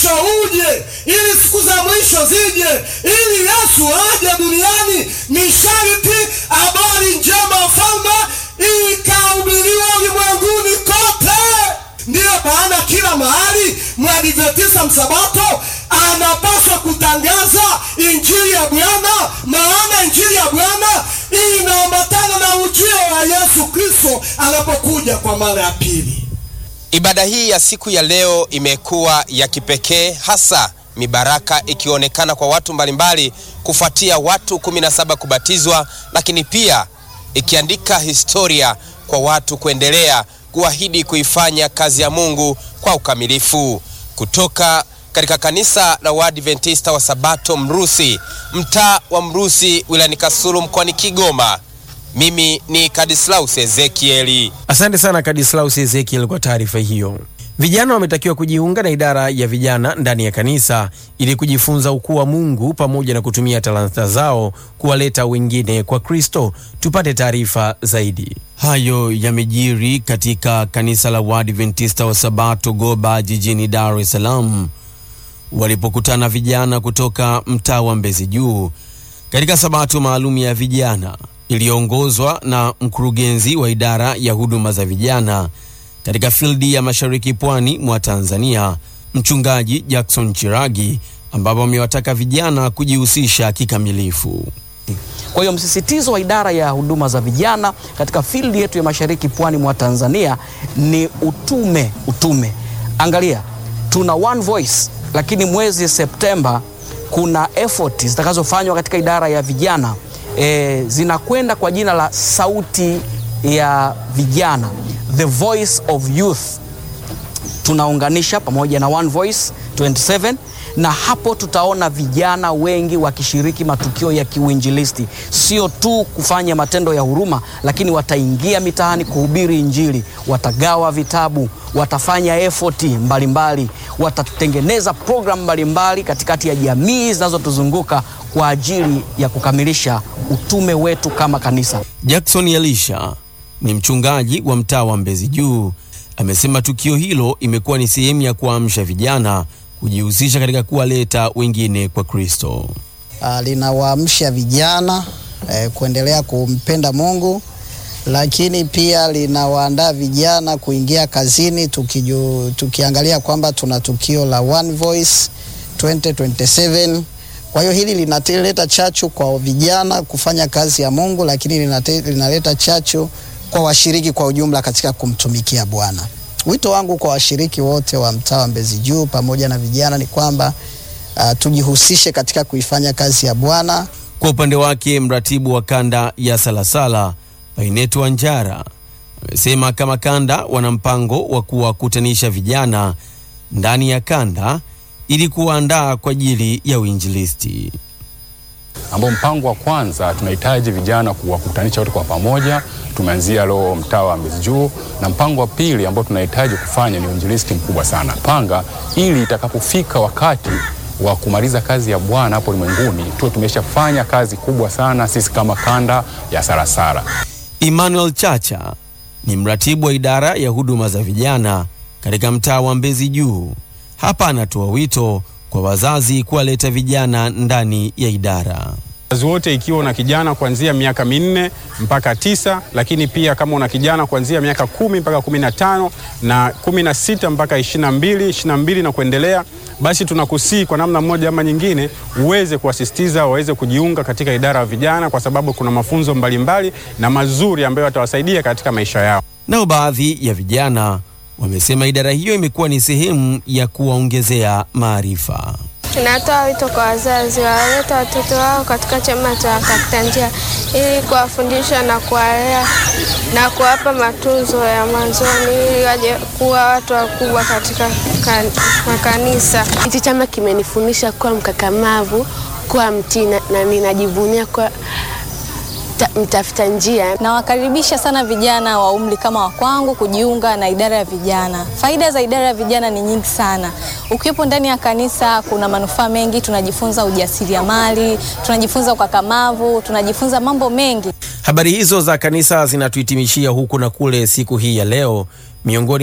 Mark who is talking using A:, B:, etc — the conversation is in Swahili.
A: mwisho uje, ili siku za mwisho zije, ili Yesu aje duniani, ni sharti habari njema ya ufalme ikahubiriwa ulimwenguni kote. Ndiyo maana kila mahali mwadventista msabato anapaswa kutangaza injili ya Bwana, maana injili ya Bwana inaambatana na ujio wa Yesu Kristo anapokuja kwa mara ya pili.
B: Ibada hii ya siku ya leo imekuwa ya kipekee, hasa mibaraka ikionekana kwa watu mbalimbali kufuatia watu 17 kubatizwa, lakini pia ikiandika historia kwa watu kuendelea kuahidi kuifanya kazi ya Mungu kwa ukamilifu. Kutoka katika kanisa la Waadventista wa Sabato Mrusi, mtaa wa Mrusi, wilayani Kasulu, mkoani Kigoma, mimi ni Kadislaus Ezekieli.
C: Asante sana Kadislaus Ezekiel kwa taarifa hiyo. Vijana wametakiwa kujiunga na idara ya vijana ndani ya kanisa ili kujifunza ukuu wa Mungu pamoja na kutumia talanta zao kuwaleta wengine kwa Kristo. Tupate taarifa zaidi. Hayo yamejiri katika kanisa la Waadventista wa Sabato Goba jijini Dar es Salaam walipokutana vijana kutoka mtaa wa Mbezi Juu katika sabato maalum ya vijana iliyoongozwa na mkurugenzi wa idara ya huduma za vijana katika fildi ya mashariki pwani mwa Tanzania, mchungaji Jackson Chiragi, ambapo wamewataka vijana kujihusisha kikamilifu.
D: Kwa hiyo msisitizo wa idara ya huduma za vijana katika fildi yetu ya mashariki pwani mwa Tanzania ni utume. Utume, angalia, tuna one voice, lakini mwezi Septemba kuna effort zitakazofanywa katika idara ya vijana e, zinakwenda kwa jina la sauti ya vijana, the voice of youth. Tunaunganisha pamoja na one voice 27 na hapo tutaona vijana wengi wakishiriki matukio ya kiuinjilisti, sio tu kufanya matendo ya huruma, lakini wataingia mitaani kuhubiri Injili, watagawa vitabu, watafanya efoti mbalimbali, watatengeneza programu mbalimbali katikati ya jamii zinazotuzunguka kwa ajili ya kukamilisha utume wetu kama kanisa.
C: Jackson Elisha ni mchungaji wa mtaa wa Mbezi Juu, amesema tukio hilo imekuwa ni sehemu ya kuamsha vijana kujihusisha katika kuwaleta wengine kwa Kristo.
E: Uh, linawaamsha vijana eh, kuendelea kumpenda Mungu, lakini pia linawaandaa vijana kuingia kazini, tukiju, tukiangalia kwamba tuna tukio la One Voice 2027. Kwa hiyo hili linaleta chachu kwa vijana kufanya kazi ya Mungu, lakini linate, linaleta chachu kwa washiriki kwa ujumla katika kumtumikia Bwana. Wito wangu kwa washiriki wote wa mtaa wa Mbezi Juu pamoja na vijana ni kwamba uh, tujihusishe katika kuifanya kazi ya Bwana.
C: Kwa upande wake, mratibu wa kanda ya Salasala Painetu Wanjara amesema kama kanda wana mpango wa kuwakutanisha vijana ndani ya kanda ili kuwaandaa kwa ajili ya uinjilisti
F: ambao mpango wa kwanza tunahitaji vijana kuwakutanisha wote kwa pamoja. Tumeanzia leo mtaa wa Mbezi Juu, na mpango wa pili ambao tunahitaji kufanya ni uinjilisti mkubwa sana panga, ili itakapofika wakati wa kumaliza kazi ya Bwana hapo ulimwenguni tuwe tumeshafanya kazi kubwa sana sisi kama kanda ya Sarasara.
C: Emmanuel Chacha ni mratibu wa idara ya huduma za vijana katika mtaa wa Mbezi Juu. Hapa anatoa wito kwa wazazi kuwaleta vijana ndani ya idara.
G: Wazazi wote, ikiwa una kijana kuanzia miaka minne mpaka tisa, lakini pia kama una kijana kuanzia miaka kumi mpaka kumi na tano na kumi na sita mpaka ishirini na mbili ishirini na mbili na kuendelea, basi tunakusii kwa namna moja ama nyingine uweze kuwasisitiza waweze kujiunga katika idara ya vijana, kwa sababu kuna mafunzo mbalimbali mbali na mazuri ambayo watawasaidia katika maisha yao.
C: Nao baadhi ya vijana wamesema idara hiyo imekuwa ni sehemu ya kuwaongezea maarifa.
H: Tunatoa wito kwa wazazi wawaleta watoto wao katika chama cha Kakita Njia ili kuwafundisha na kuwalea na kuwapa matunzo ya mwanzoni ili waje kuwa watu wakubwa katika kan, makanisa.
I: Hichi chama kimenifundisha kuwa mkakamavu, kuwa mtii na ninajivunia kuwa mtafuta njia.
J: Nawakaribisha sana vijana wa umri kama wa kwangu kujiunga na idara ya vijana. Faida za idara ya vijana ni nyingi sana. Ukiwepo ndani ya kanisa, kuna manufaa mengi. Tunajifunza ujasiriamali, tunajifunza ukakamavu, tunajifunza mambo mengi.
C: Habari hizo za kanisa zinatuhitimishia huku na kule siku hii ya leo miongoni